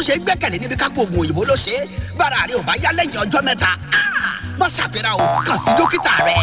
ṣe gbẹ́kẹ̀lé níbi kápò oògùn òyìnbó ló ṣe é bára rẹ ò bá yá lẹ́yìn ọjọ́ mẹ́ta ah, má ṣàfihàn o kàn sí dókítà rẹ.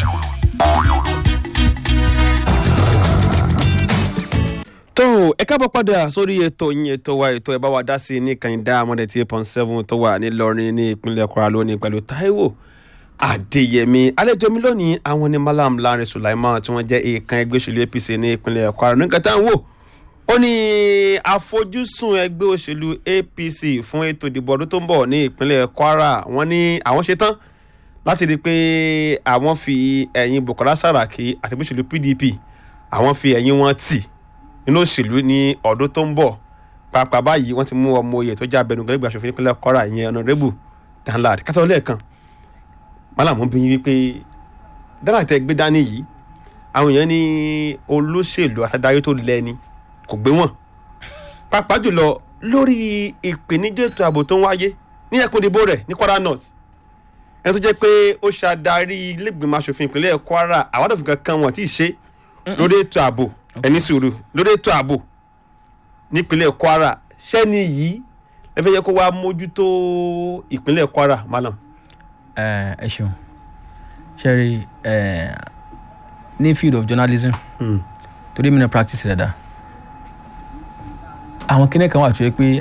tó ẹ káàbọ̀ padà sórí ètò yín ètò wa ètò ẹ bá wa dá sí i ní kànìdá amọ̀dé tí eight point seven tó wà nílọrin ní ìpínlẹ̀ kwara lónìí pẹ̀lú taiwo adéyẹmí àlejò mi lónìí àwọn ní malam lanre sulaiman tí wọ́n jẹ́ èèkàn ẹgbẹ́ òṣèlú apc ní ìpínlẹ̀ kwara nígbà tá à ń wò ó ní àfojúsùn ẹgbẹ́ òṣèlú apc fún ètò ìdìbò ọdún tó ń bọ̀ ní ìpínlẹ̀ kwara wọ́n ní àwọn ṣe tán láti rí i pé àwọn fi ẹ̀yìn bukola saraki àti ẹgbẹ́ òṣèlú pdp àwọn fi ẹ̀yìn wọn tì nínú òṣèlú ní ọdún tó ń bọ̀ pàápàá báyìí wọ́n ti mú ọmọ oyè tó jẹ́ abẹnugan lẹ́gbẹ̀ẹ́ aṣòfin nípínlẹ̀ kwara ìyẹn ọ̀nàrẹ́bù danlad kátó lẹ́ẹ̀kan málàmú bí yín wípé dáná tẹ gbé dání yìí àwọn èèyàn ní olóṣèlú àtàdáyé tó lẹ́ni kò gbé wọn pàápàá jùlọ lórí ìpèníjà ètò ààbò tó ń wáyé ní ẹkùn ìdìbò rẹ̀ ní kwara north ẹni tó jẹ́ pé ó ṣàdarí ilégbèmọ̀ aṣòfin ìpínlẹ̀ kwara àwọn àdòfin kankan wọn tí ì ṣe lórí ètò ààbò ẹni sùúrù lórí ètò ààbò nípínlẹ̀ kwara sẹ́ni yìí ẹ fẹ́ yẹ kó wá mójútó ìpínlẹ̀ kwara malam. ẹ ẹ ṣeun ṣẹ́rí ẹ ní field of journalism torí mi ní practice rẹ̀ dá àwọn kíní kan wà tó yẹ pé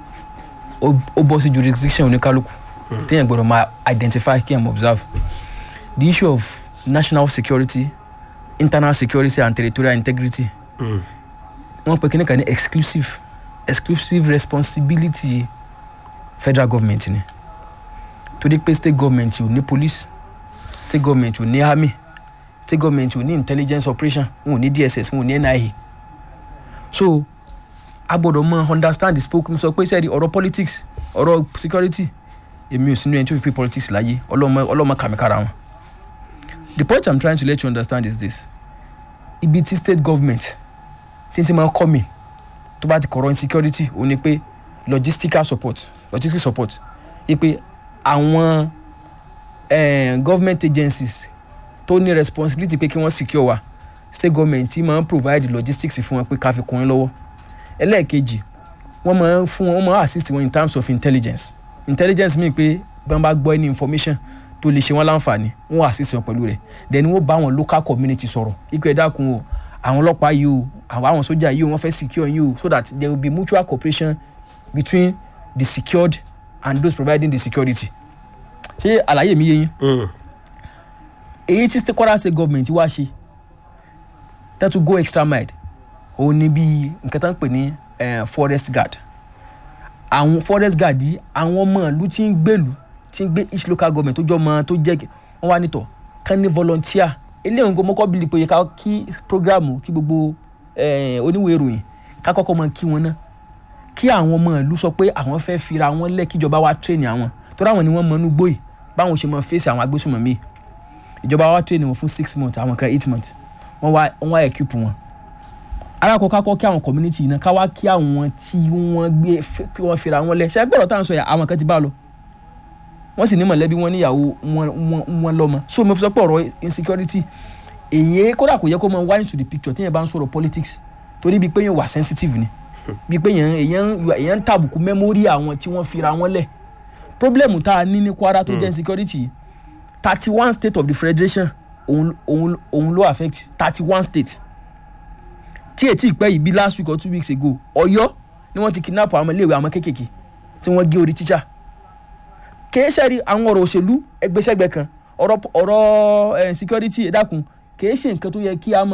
ó ó bọ́ sí jurisdiction oníkálukú téèyàn gbọ́dọ̀ máa identify kí ẹ̀ mọ̀ observe the issue of national security internal security and territorial integrity wọ́n pe kíní kan ní exclusive exclusive responsibility federal government ni torí pé state government ò ní police state government ò ní army state government ò ní intelligence operation wọn ò ní dss wọn ò ní nia so a gbọ́dọ̀ mọ understand the spoke sọ pé sẹ́ẹ̀rì ọ̀rọ̀ politics ọ̀rọ̀ security èmi ò sínú ẹni tó fi pé politics láyé ọlọ́mọ ọlọ́mọ kàmíkàrà wọn the point i'm trying to let you understand is this ibi tí state government tí n ti máa kọ́ mi tó bá ti kọ̀rọ̀ insecurity ó ní pé logistical support logistical support yí pé àwọn eh, government agencies tó ní responsibility pé kí wọ́n secure wa state government yìí máa ń provide logistics fún wọn pé ká fi kún wọn lọ́wọ́ ẹlẹ́ẹ̀kejì wọ́n máa ń fún wọn wọ́n máa assist wọn in terms of intelligence intelligence mean pé bí wọ́n bá gbọ́ any information tó lè ṣe wọn láǹfààní wọn wà sísè wọn pẹ̀lú rẹ̀ then wọ́n bá àwọn local community sọ̀rọ̀ ikú ẹ̀ dákun o àwọn ọlọ́pàá yìí o àwọn àwọn sójà yìí o wọ́n fẹ́ secure yìí o so that there will be mutual cooperation between the secured and those providing the security ṣé àlàyé mi yé yín èyí tí kwara state government wá ṣe that to go extra mile òun ni bí nǹkan tó ń pè ní forest guard àwọn forest guard yìí àwọn ọmọ ìlú tí ń gbèlú tí ń gbé each local government tó jọ ọmọ tó jẹ́ wọ́n wá nítọ̀ kán ní volunteer eléyìí nǹkan mọ́kọ́ bíi pé ká kí programu kí gbogbo oníwèé ìròyìn ká kọ́kọ́ mọ kí wọn ná kí àwọn ọmọ ìlú sọ pé àwọn fẹ́ fira wọn lẹ̀ kíjọba wa train àwọn torí àwọn ni wọ́n mọ inú gbòyè báwọn ṣe mọ fèsì àwọn agbésùnmọ̀mí ìjọba wa train wọn fún six months àwọn kan eight months wọ́n wá wọ́n wá equip wọn alákọ̀ọ́ kọ́ kí àwọn community yìí náà ká wá kí àwọn tí wọ́n gbé kí wọ́n fira wọn lẹ̀ ṣe gbọ́dọ̀ tá à ń sọ yà àwọn kan ti bá lọ wọ́n sì ní mọ̀lẹ́bí wọn níyàwó wọn lọ́mọ so mo fi sọ pé ọ̀rọ̀ insecurity èyí kódà kò yẹ kó mọ wá into the picture tí yẹn bá ń sọ̀rọ̀ politics torí bíi pé yẹn wà sensitive ni bíi pé yẹn èyàn ń tàbùkù memory àwọn tí wọ́n fira wọn lẹ̀ problem tá a ní ní kwara tó jẹ́ insecurity thirty one state of the federation òun òun òun ló affect thirty one state tí ètí ìpẹ́ yìí bí last week or two weeks ago ọ̀yọ́ ni wọ́n ti kidnap àwọn iléèwé àwọn kéékèèké tí wọ́n gé orí teacher kìí ṣe rí àwọn ọ̀rọ̀ òṣèlú ẹgbẹ́sẹ̀gbẹ́ kan ọ̀rọ̀ ọ̀rọ̀ security ẹ̀dákun kìí ṣe nǹkan tó yẹ kí a mọ̀